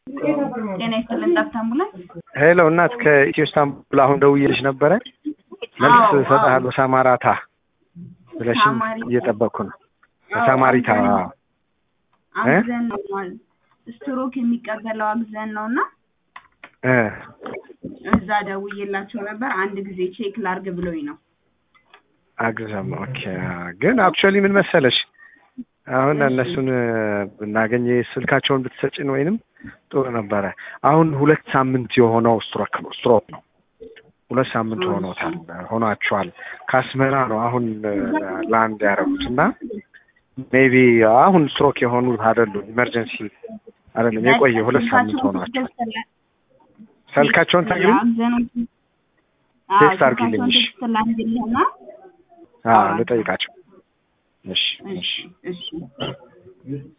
ጤና ይስጥልን ጠብታ አምቡላንስ። ሄሎ እናት ከኢትዮ ስታንቡል አሁን ደውዬልሽ ነበረ። መልስ አዎ፣ እሰጥሃለሁ ሳማራታ ብለሽኝ ሳማሪታ። እየጠበቅኩ ነው። ሳማሪታ አዎ። እ? አግዘን ነው ማለት ስትሮክ የሚቀበለው አግዘን ነው እና እ እዛ ደውዬላቸው ነበር። አንድ ጊዜ ቼክ ላርግ ብሎኝ ነው። አግዘም ኦኬ። ግን አክቹዋሊ ምን መሰለሽ አሁን እሺ። እነሱን ብናገኝ ስልካቸውን ብትሰጭን ወይንም ጥሩ ነበረ። አሁን ሁለት ሳምንት የሆነው ስትሮክ ነው ስትሮክ ነው። ሁለት ሳምንት እሺ። ሆኖታል ሆኗቸዋል። ከአስመራ ነው አሁን ላንድ ያደረጉት እና ሜቢ አሁን ስትሮክ የሆኑት አይደሉም፣ ኢመርጀንሲ አይደለም፣ የቆየ ሁለት ሳምንት ሆኗቸው። ስልካቸውን ታግኝ ቴክስት አድርጊልኝ፣ እሺ። ላርግልህና አዎ ልጠይቃቸው። እሺ እሺ እሺ